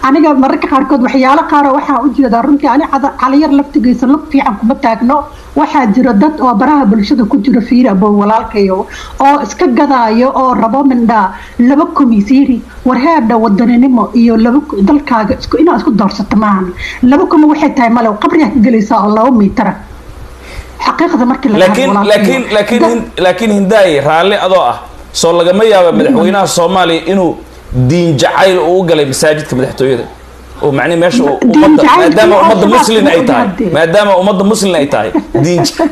aniga mararka qaarkood waxyaalo qaar oo waxaa u jeedaa runtii ani cada- caliyar laftigiisa lug fiican kuma taagno waxaa jira dad oo baraha bulshada ku jira fiiri abo walaalkayo oo iska gadaayo oo rabo mindhaa laba komisiiri warheedha wadaninimo iyo laba ku- dalkaaga isku inaad isku doorsato maahan laba komi waxay tahay male qabriyaa ka gelaysaa oo laba miitara xaqiiqda markii la laakiin hadlo laakiin walaalkayo. laakiin Dad- hin- laakiin hindaaye raalli adoo ah soo lagama yaaba madaxweynaha soomaaliya inuu diin jacayl uu u galay masaajidka madaxtooyada oo macnihi meesha uu Diin ummadda jacayl maadaama iyo ummadda shabaab muslin ay kuma tahay ogaadee. maadaama ummadda muslin ay tahay diin ja-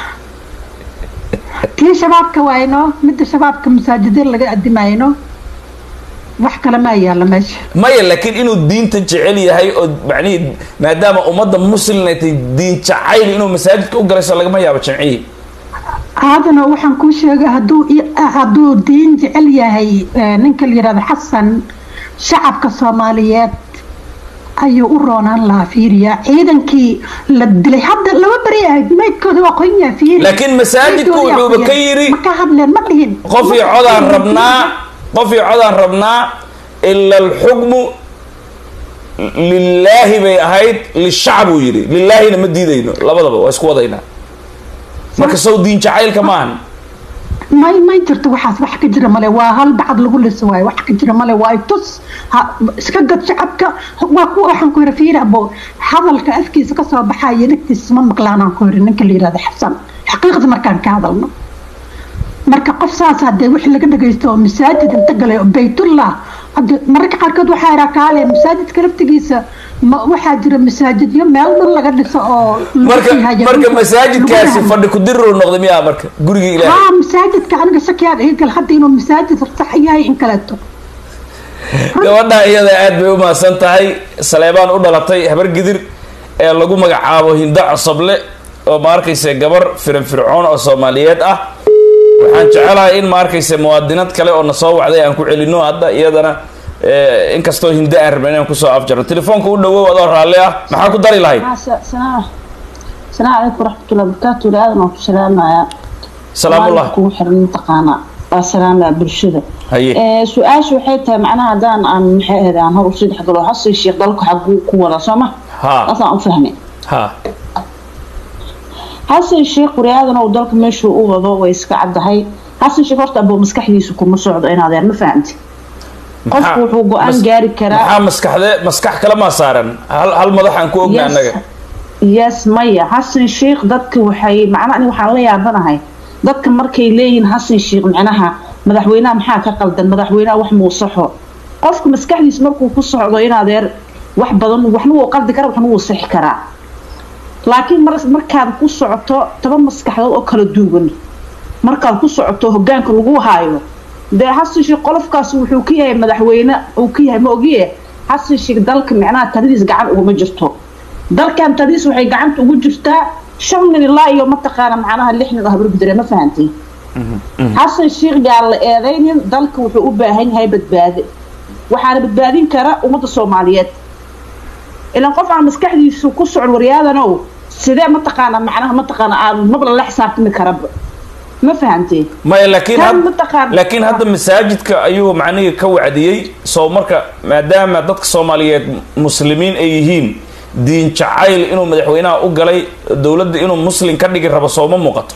tii shabaabka waayno midda shabaabka masaajidada laga adimayno wax kale ma yaalla meesha maya laakiin inuu diinta jecel yahay oo macnihi maadaama ummadda muslin ay tahay diin jacayl inuu masaajidka u galay soo lagama yaabo jamcihii haadana waxaan kuu sheegay hadduu i- hadduu diin jecel yahay eh, ninka la yidhahdo xasan shacabka soomaaliyeed ayuu u roonaan lahaa fiiriya ciidankii la dilay hadda laba beri ahayd maydkooda waa qoyan yahay fiiri laakiin masaajidku Maydkooda waa wuxuuba ka qoyan. yidhi ma ka hadleen ma dhihin qof iyo codaan rabnaa qof iyo codaan rabnaa ila alxukmu lilaahi bay ahayd lishacb uu yidhi lilaahina ma diidayno labadaba waa isku wadaynaa marka sow diin jacaylka maahan may may jirto waxaas wax ka jira male waa hal bacad lagu liso waayo wax ka jira male waa tus ha- iska gad shacabka waa kuwa waxaan ku yiri fiiri abo hadalka afkiisa kasoo baxaya dhegtiisa ma maqlaanaan ku yiri ninka la yirahdo xasan xaqiiqda markaan ka hadalno marka qof saas hadee wixii laga dhagaysto oo masaajid inta galay oo baytullah hadde mararka qaarkood waxaa yaraa kaale masaajidka laftigiisa ma waxaa jira masaajidyo meel dhan laga dhiso oo lagu marka sii hayo- marka lagu masaajidkaasi hayo. fadhi ku diriruu noqday miyaa marka gurigii ilaahay haa masaajidka aniga shakiyaad iga gal hadda inuu masaajid sax yahay in kaleeto gabadha iyada aad bay u mahadsan tahay saleebaan u dhalatay habar gidir ee lagu magacaabo hindo cosoble oo ma arkaysa gabar firinfircoon oo soomaaliyeed ah waxaan jecelahay in ma arkaysa muwaadinad kale oo na soo wacday aan ku celino hadda iyadana eh, inkastoo hindo aan rabna inaan kusoo afjarno telefoonka u dhawow adoo raalli ah maxaa ku dari lahayd السلام السلام عليكم ورحمة الله وبركاته لأذن وسلام يا salaamullah كو حرن تقانا السلام يا برشدة haye سؤال شو حيتا معناها دان عن محيهد عن هو رصيد حق لو حصي الشيخ ضلك حقو كورا سما ha أصلا أفهمي ha حصي الشيخ ورياضنا ودلك مشو وضو ويسكا عبدهي حصي الشيخ ورطة أبو مسكحيسو كو مسعود إن هذا ما فهمتي qofku wuxuu go-aan mas- gaari karaa maxaa maskaxde maskax kale maa saaran hal hal madax aan ku ogna annaga yes maya xasan sheikh dadka waxay macnaha ani waxaan la yaabanahay dadka markay leeyihiin xasan sheikh macnaha madaxweynaha maxaa ka qaldan madaxweynaha wax muu saxo qofka maskaxdiisa markuu ku socdo in adeer wax badan waxna wuu qaldi karaa waxna wuu sixi karaa laakiin mar markaad ku socoto toban maskaxdood oo kala duwan markaad ku socoto hogaanka lagu haayo dee xasan sheikh qolofkaas wuxuu ka yahay madaxweyne uu ka yahay ma ogiye xasan sheikh dalka macnaha taladiis gacan uguma jirto dalkan tadiis waxay gacanta ugu jirtaa shan nin ilaa iyo mataqaana macnaha lix nin oo habargudare ma fahantay xasan sheikh yaa la eedaynin dalka wuxuu u baahan yahay badbaade waxaana badbaadin kara ummadda soomaaliyeed ilan qof aan maskaxdiisu ku socon waryaadanow sidee mataqaana macnaha mataqaana aan mabla la xisaabtami karaba ma fahantay maya laakiin Kan had- mataqaan- laakiin hadda masaajidka ayuu macnihii ka wacdiyey soo marka maadaama dadka soomaaliyeed muslimiin ay yihiin diin jacayl inuu madaxweynaha u galay dowladda inuu muslim ka dhigi rabo sooma muuqato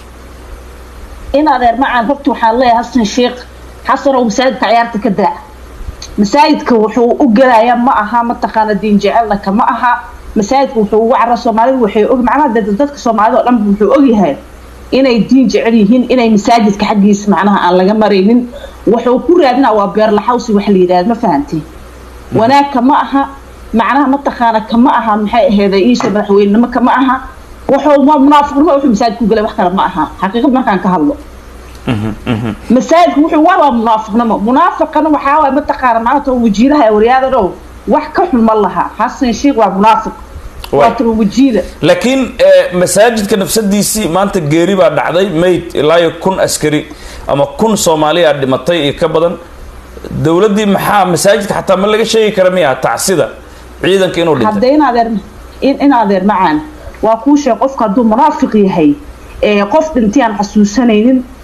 in adeer macaan horta waxaan leeyahay xasan sheikh xasan oo masaajidka ciyaarta ka daa masaajidka wuxuu u gelayaa ma aha mataqaana diin jecelna kama aha masaajidka wuxuu ugu cara soomaalidu waxay og macnaha dad- dadka soomaalida oo dhan wuxuu ogyahay inay diin jecel yihiin inay masaajidka xaggiisa macnaha aan laga maraynin wuxuu ku raadinaa waa beerlaxawsi wax la yidhahda ma fahantay wanaag kama aha macnaha mataqaana kama aha maxay aheeday iisha madaxweynenimo kama aha wuxuu waa munaafiqnimo wuxuu masaajid ku galay wax kale ma aha xaqiiqad markaan ka hadlo masaajidku wuxuu waa waa munaafiqnimo munaafiqana waxaa waay mataqaana maanta wajiilaha waryaada dhow wax ka xun ma laha xasan sheikh waa munaafiq waa Waay. tan wajiila laakiin eh, masaajidka nafsadiisii maanta geeri baa dhacday mayd ilaa iyo kun askari ama kun soomaaliya dhimatay iyo ka badan dowladdii maxaa masaajidka xataa ma laga sheegi kara miya tacsida ciidanka inuu dhintay hadda in adeer in, in adeer macaan waa kuu sheeg qofka hadduu munaafiq yahay ee qof dhintay aan xasuusanaynin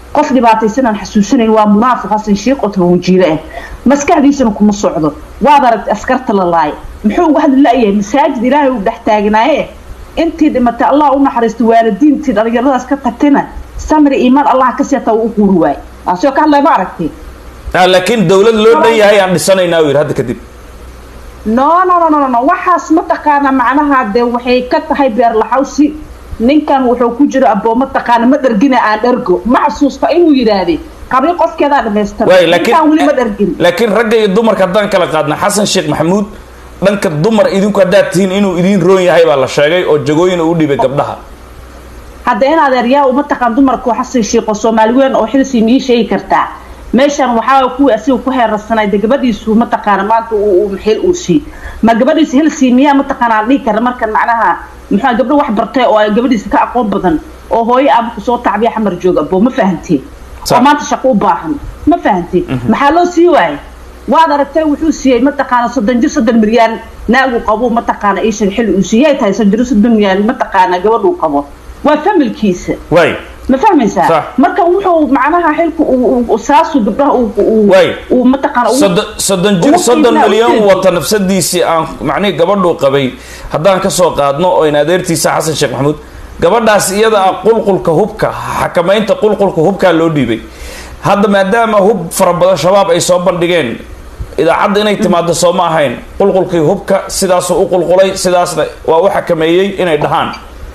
qof dhibaataysanaan xasuusanayn waa munaafiq xasan sheekh oo tabawajiile ah maskaxdiisana kuma socdo waad aragtay askarta la laay muxuu uga hadli la-yahay masaajid ilaahay uu dhex taagnaaye intii dhimatay allah u naxariistay waalidiintii dhalinyaradaas ka tagtayna samri iimaan allah ka seeta uu u quuri waay taasoo ka hadlaya ma aragtay laakiin dawlad loo dhan yahay aan dhisanaynaa yidhi hadda kadib no no no no no waxaas mataqaana macnaha dee waxay ka tahay beerlaxawsi ninkan wuxuu ku jiro aboo mataqaana ma dhargina aan dhargo ma xasuusta inuu yidhaahday qabri qofkeedaa dhamaystira waay ninkan weli ma laakiin dhargin laakiin ragga iyo dumarka haddaan kala qaadna xasan sheekh maxamuud dhanka dumar idinku haddaad tihiin inuu idiin roon yahay baa la sheegay oo jagooyin uu dhibay gabdhaha hadda in adeeryaa u mataqaan dumarku xasan sheekho soomaali weyn oo xilsi mii sheegi kartaa meeshan waxaa kuwii asiga ku heerarsanay de gabadhiisu mataqaana maanta uu xil uu sii ma gabadhiisa hilsi miyaa mataqaana aan dhihi karna markan macnaha muxuu gabdho wax bartay oo ay gabadhiisa ka aqoon badan oo hooyo ama kusoo tacbiya xamar jooga bo ma fahanteen Sax. oo maanta shaqo u baahan ma fahanteen maxaa loo sii waayay waad aragtay wuxuu siiyey mataqaana soddon jir soddon milyaan naagu qabo mataqaana iisheeg xilli uu siiyay tahay soddon jir soddon milyaan mataqaana gabadhuu qabo waa familkiisa waay ma fahmaysaa Sax. marka wuxuu macnaha xilku uu- uu- saasu gabdhaha uu- uu Waay. uu mataqaana ugu- soddon soddon jir ugu soddon qiimaa milyan ujeedo. wata nafsadiisii aan macnihii gabadhuu qabay haddaan kasoo qaadno oo in adeertiisa xasan sheekh maxamuud gabadhaas iyada ah qulqulka hubka xakamaynta qulqulka hubkaa loo dhiibay hadda maadaama hub fara badan shabaab ay soo bandhigeen idaacadda inay timaado soo ma ahayn qulqulkii hubka sidaasuu u qulqulay sidaasna waa u xakameeyey inay dhahaan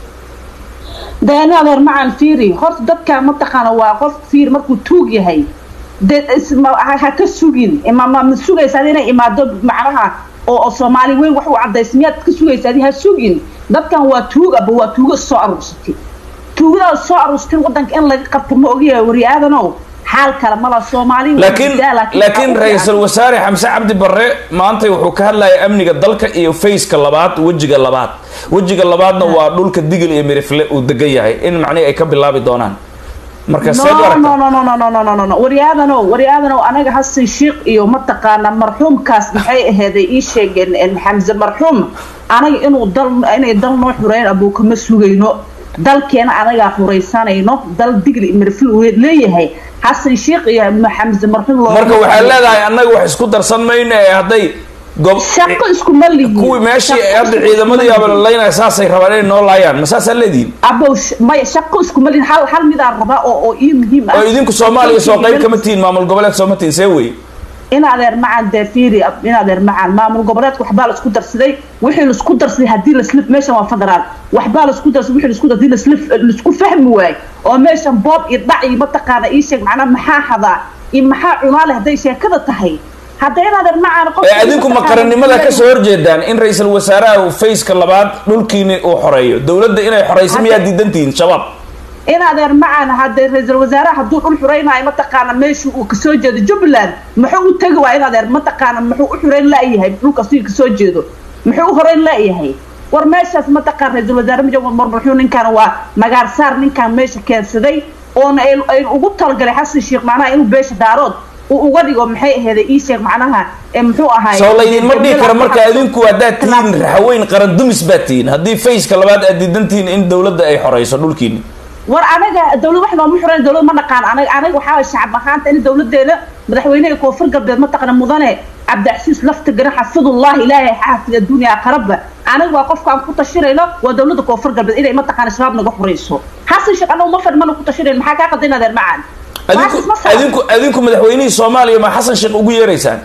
deeni adeer macaan fiiri horta dadka mataqaana waa qof fiir markuu tuug yahay de isma- ha ha ka sugin ma ma ma sugaysaad inay imaado macnaha oo oo soomaali weyn wax u cadays miyaad ka sugaysaad ha sugin dadkan waa tuug aba waa tuugo soo aruursatay tuugadaas soo aruursatin wadanka in laga qabto ma ogiya wari aadanow xaal kale mala soomaali waa laakiin jirtaa, laakiin laakiin waxaa u ra-iisul wasaare xamse cabdi barre maanta wuxuu ka hadlayay amniga dalka iyo faceka labaad wejiga labaad wejiga labaadna waa dhulka digil iyo mirifle uu degan yahay in macnihi ay ka bilaabi doonaan marka seed u no aragtaa no no no no no no no no no waryaadanow waryaadanow anaga hasan sheekh iyo mataqaana marxuumkaas maxay aheeday ii sheegeen en xamse marxuum anaga inuu dal inay dal noo xureyn abuu kama sugayno dalkeena anagaa xuraysanayno dal digli mirfil uu leeyahay xasan sheekh iyo xamse marxuum loo marka waxaa leedahay annaga wax isku darsan mayno ee hadday gob shaqo iskuma lihin kuwii meeshii Shaqo hadda iskuma ciidamadii lihin. abalaynaya saasay rabaan inay noo laayaan ma saasaa leedihin abow sh- maya shaqo iskuma lihin hal hal midaan rabaa oo oo ii muhiim ah oo idinku soomaaliya soo qayb kama tihiin maamul goboleed sooma tihiin see wey in adeer macaan dee fiiri in adeer macaan maamul goboleedka waxbaa la isku darsaday wixii laisku darsaday haddii laslif meeshan waa federaal waxbaa laisku darsaday wixii laisku darsaday laslif laisku fahmi waayo oo meeshan boob iyo dhac iyo mataqaana ii sheeg macnaa maxaa hadaa iyo maxaa cunaa leh hadday sheekada tahay hadda in adeer macaan qof ee adinku ma qarannimada kasoo horjeedaan in ra-iisul wasaaraha uu faceka labaad dhulkiini uu xoreeyo dowladda inay xoreyso miyaa diidan tihiin shabaab in adeer macaan hadee ra-iisul wasaaraha hadduu dhul xuraynayo mataqaana meesha uu kasoo jeedo jubbaland muxuu u tegi waa in adeer mataqaana muxuu u xurayn la-yahay dhulka si kasoo jeedo muxuu u horeyn la-yahay war meeshaas mataqaan ra-iisul wasaare majamud marmuxuu ninkan waa magaar saar ninkan meesha keensaday oona ay ay ugu talagalay xasan sheekh macnaha inuu beesha daarood uu uga dhigo maxay aheeday ii sheeg macnaha ee muxuu ahaay soo laydinma dhihi karo marka adinku haddaad tihiin raxaweyn qaran dumis baad tihiin haddii faceka labaad aad diidan tihiin in dowladda ay xoreyso dhulkiini war anaga dawlad wax nooma xurayn dawlad ma naqaan anaga anaga waxaa waye shacab ahaanta in dawladeena madaxweynaha koonfur galbeed mataqana mudane cabdicasiis lafta garan xafidullahi ilaahay xaafid adduunya aqraba anaga waa qofka aan ku tashirayno waa dawladda koonfur galbeed inay mataqana shabaab naga xurayso xasan sheekh anagu ma fadhi mana ku tashirayn maxaa kaa qadin adeer macaan adinku adinku adinku madaxweynihii soomaaliya ma xasan sheekh ugu yeeraysaan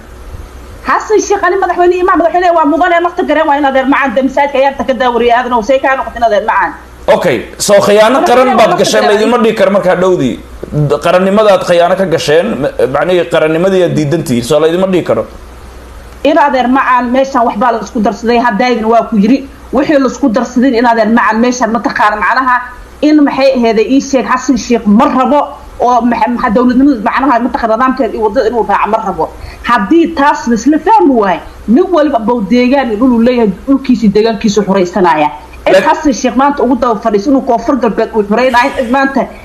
xasan sheekh ani madaxweyne imaan madaxweyne waa mudane lafta garan waa in adeer macaan de masaajidka ayaanta ka daawariya aadan oo say kaa noqotin adeer macaan okay soo khiyaano qaran baad gasheen laydinma dhihi karo markaa dhowdii qarannimadaad khiyaano ka gasheen macnihii qarannimadii aad diidan tihiin soo laydinma dhihi karo in adeer macaan meeshan waxbaa la isku darsaday haddaydin waa ku yiri wixii laisku darsadin in adeer macaan meeshan mataqaana macnaha in maxay aheeday ii sheeg xasan sheekh ma rabo oo maxa dowladnimada macnaha mataqana nidaamkeeda iyo wadada inuu raaco ma rabo haddii taas laisla fahmi waayo nin waliba bow deegaan iyo dhuluu leeyahay dhulkiisi deegaankiisu xuraysanaya cid xasan sheekh maanta ugu daba fadhiis inuu koonfur galbeed uu xuraynayo cid maanta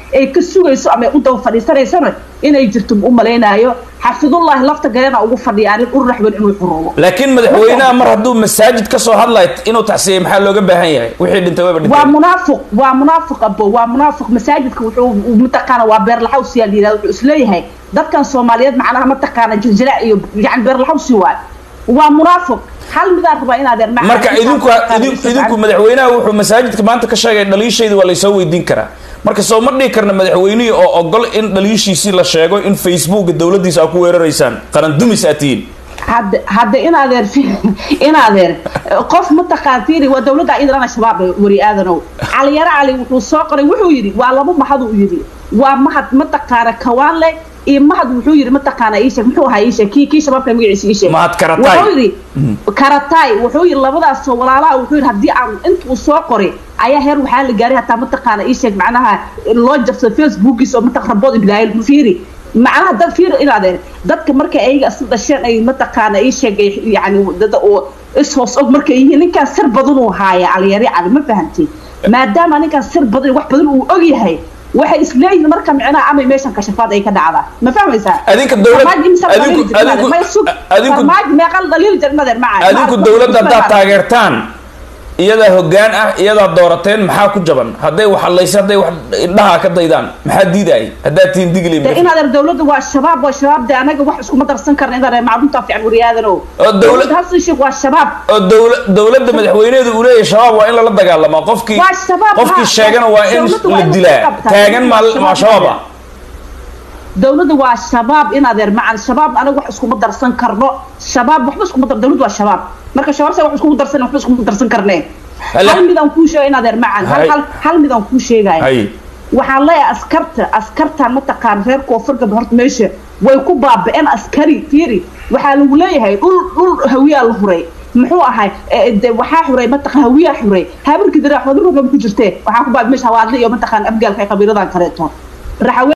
ay ka sugayso ama ay u daba fadhiisanaysana inay jirto u malaynaayo xafidullahi lafta galena ugu fadhiya arin ur raxban inuu xuruubo laakiin madaxweynaha mar hadduu masaajid ka soo hadlayo inuu tacsiyey maxaa looga baahan yahay wixii dhintay wayba waa dhinteen munaafiq waa munaafiq abo waa munaafiq masaajidka wuxuu mataqaana waa beerlaxawsi yaa layidhahda wuxuu isleeyahay dadkan soomaaliyeed macnaha mataqaana jiljilaac iyo yani beerlaxawsi waay waa munaafiq hal midaan rabaa inaadeer macna marka idinku idinku idinku madaxweynaha wuxuu masaajidka maanta ka sheegay dhaliishayda waa laysoo weydiin karaa marka soo ma dhihi karna madaxweynihii oo ogol in dhaliishiisii la sheego in facebooka dowladdiisa aa ku weeraraysaan qaran dumis aad tihiin hadda hadda in adeer in adeer qof mataqaan fiiri waa dowladda iidan shabaab wari aadanow caliyaro cali wuxuu soo qoray wuxuu yidhi waa laba mahad uu yidhi waa mahad mataqaana kawaanle iyo mahad wuxuu yidhi mataqaana iisheeg muxuu ahaa iisheeg kii kii shabaabka magaciisa iisheeg Mahad Karatay. wuxuu yidhi karatay wuxuu yidhi labadaas oo walaalaha wuxuu yidhi haddii aan intuu soo qoray ayaa heer waxaa la gaaray hataa mataqaana iisheeg macnaha loo jabsado facebookiisa oo mataq rabood ibraahim fiiri macnaha dad fiiri in adeer dadka marka ayaga isu dhasheen ay mataqaana ii sheegay yani dada oo ishoos og markay yihiin ninkaan sir badan uu haaya caliyari cali ma fahantay maadaama ninkaan sir badan wax badan uu og yahay waxay isleeyihiin marka micnaha amay meeshan kashafaad ay ka dhacdaa ma fahmaysaa Adinka dowlad- Farmaajo imisa adinku- dhaliil jirta, adinku- ma sug. adinku- Farmaajo meeqal dhaliil jir inadeer maca adinku dowladda haddaad taageertaan iyadaa hoggaan ah iyadaa doorateen maxaa ku jaban hadday wax hadlaysa hadday wax indhaha ka daydaan maxaa diidaay haddaad tihiin digli de inadeer dowladda waa shabaab waa shabaab de anaga wax iskuma darsan karna inadeer maclumtaa fiican wariyaadano Oo dowlad- hasan sheekh waa shabaab oo dowla dowladda madaxweyneedu uu leeyahay shabaab waa in lala dagaalamaa qofkii Waa shabaab, qofkii ha. sheegana waa in Dowladdu waa la in la dilaa qabtaa. taagan maa Shabaab maa shabaab ah dowladda waa shabaab in adeer macan shabaab anaga wax iskuma darsan karno shabaab waxba iskuma dar dowladda waa shabaab marka shabaab sa wax iskuma darsan waxba iskuma darsan karneen Hala- hal midaan kuu sheegay in adeer macan hal Hay. hal hal midaan kuu sheegaya hay waxaan leeyahay askarta askartan mataqaan reer koonfur galbeed horta meesha way ku baaba'een askari fiiri waxaa lagu leeyahay dhul dhul hawiyaa la huray muxuu ahay eh, de waxaa xuray mataqaan hawiyaa xuray habirkii dira xodurka ku jirtee waxaa ku baaba'ay meesha hawaadle iyo mataqaan afgaalka ee qabiiladan kaleeto raxawe